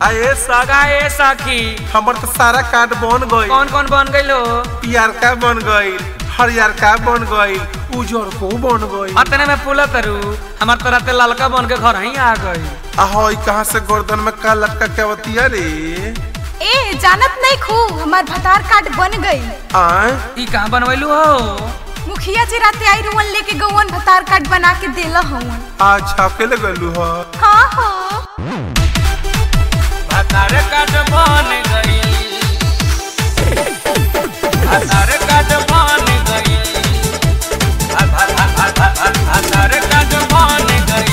आए सगा का ए सखी हमर तो सारा कार्ड बन गई कौन कौन बन गइलो पियर का बन गई हरियर का बन गई उजर को बन गई अतने में पुला तरु हमार तो राते ललका बन के घर ही आ गई आहो ई कहाँ से गर्दन में का लटका के बतिया रे ए जानत नहीं खू हमार भतार कार्ड बन गई आए ई कहाँ बनवैलू हो मुखिया जी राते आई रुवन लेके गौवन भतार कार्ड बना के देला हवन आज छापे ले गलू हो हाँ हाँ भतार काट बन गई भतार काट बन गई भतार काट बन गई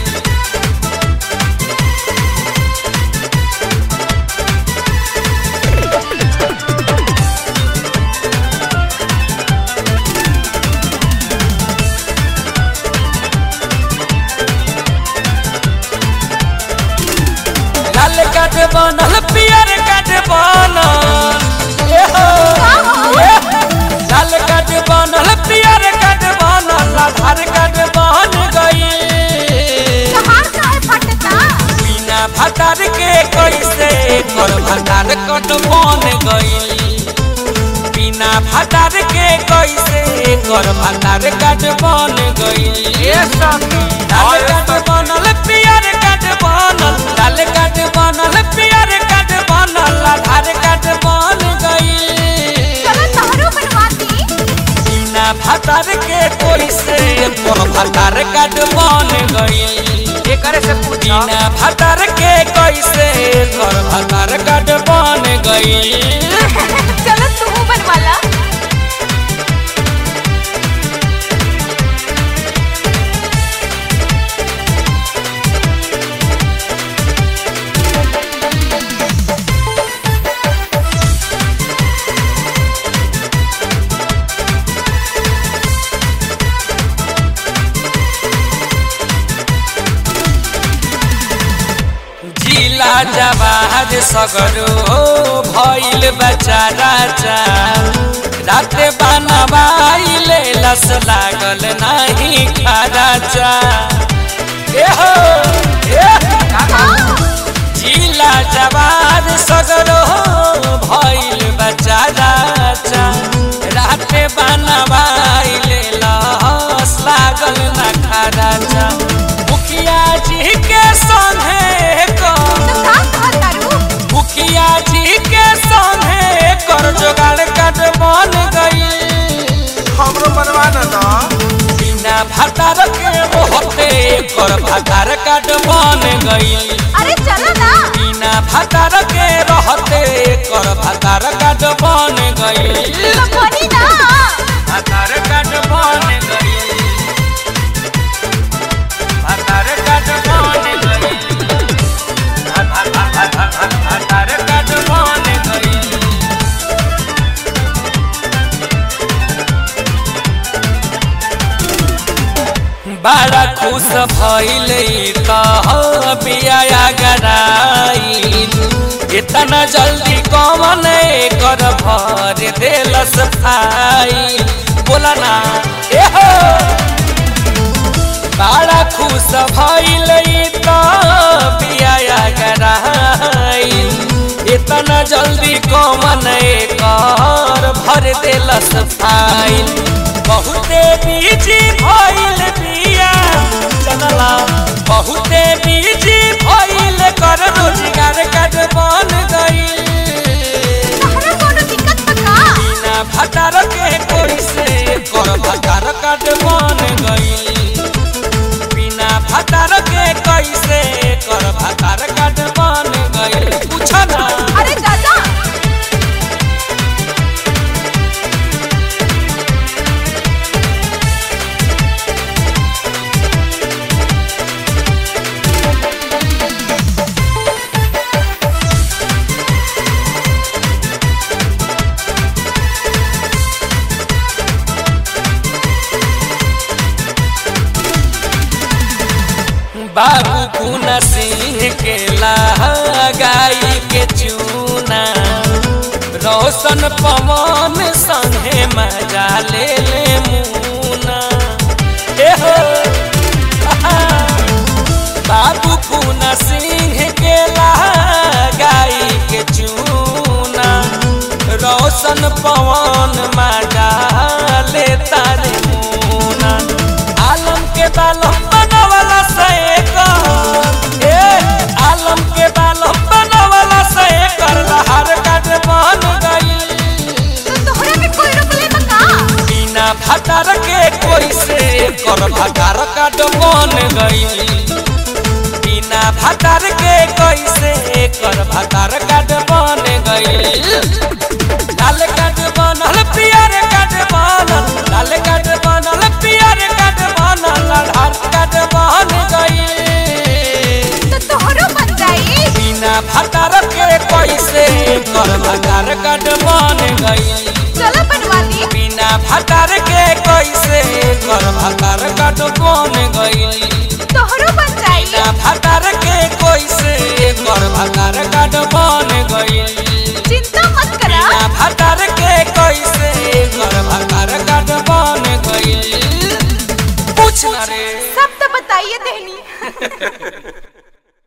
लाल काट बनल पियर काट बनल ए हो ए लाल काट बनल पियर काट बनल आधार काट बन गई कहाँ काहे फटता बिना भतार के कैसे कर भतार कट बन गई बिना भतार के कैसे कर भतार कट बन गई ए सखी लाल काट बनल पियर काट बनल लाल काट बनल पियर काट बनल आधार काट बन गई चलो तहरो बनवाती बिना भतार के कैसे कर भतार कट बन गई एकरे से बिना भतार के कैसे कर भतार कट बन गई चलो तू बनवाला जिला जवाहर सगरो भइल बचारा चा राते बनवाइले लस लागल नाही खारा चा ए हो ए जिला जवार सगरो भइल बचारा चा राते बनवाइले लस लागल ना खारा चा मुखिया जी के संगे को तो का कहतारू मुखिया जी के संगे कर जोगाड़ कट बन गई हमरो बनवा ना दा बिना भतार के होते कर भतार कट बन गई अरे चलो ना बिना भतार के रहते कर भतार कट बन गई तो बनी ना भतार कट बन गई भतार कट बन गई भतार कट बन गई बड़ा खुश भइल त बिया गराई इतना जल्दी कौन कर भर देलस भाई बोला ना ए हो बड़ा खुश भइल त बिया गराई इतना जल्दी कौन कर भर देलस भाई बहुते बीजी भइल बिया जनला बहुते बीजी भइल कर रोजगार काट बन गई तहरा कोनो दिक्कत बा का बिना भटार के कोई से कर भटार काट बन गई बिना भटार के कैसे कर भटार काट बन गई पूछ ना अरे दादा बाबू पुना सिंह के लगाई के चूना रोशन पवन संगे मजा ले ले मुना ए हो बाबू पुना सिंह के ला कर भातार काट बन गई बिना भातार के कैसे कर भातार काट बन गई लाल काट बनल पियर काट बनल लाल काट बनल पियर काट बनल आधार काट बन गई तो तोहरो बन जाई बिना भातार के कैसे कर भातार काट बन गई चलो बनवा ली बिना भातार के कैसे कर भातार काट बन गई तोहरो बन जाई बिना भातार के कैसे कर भातार काट बन गई चिंता मत करा बिना भातार के कैसे कर भातार काट बन गई पूछ ना रे सब तो बताइए देनी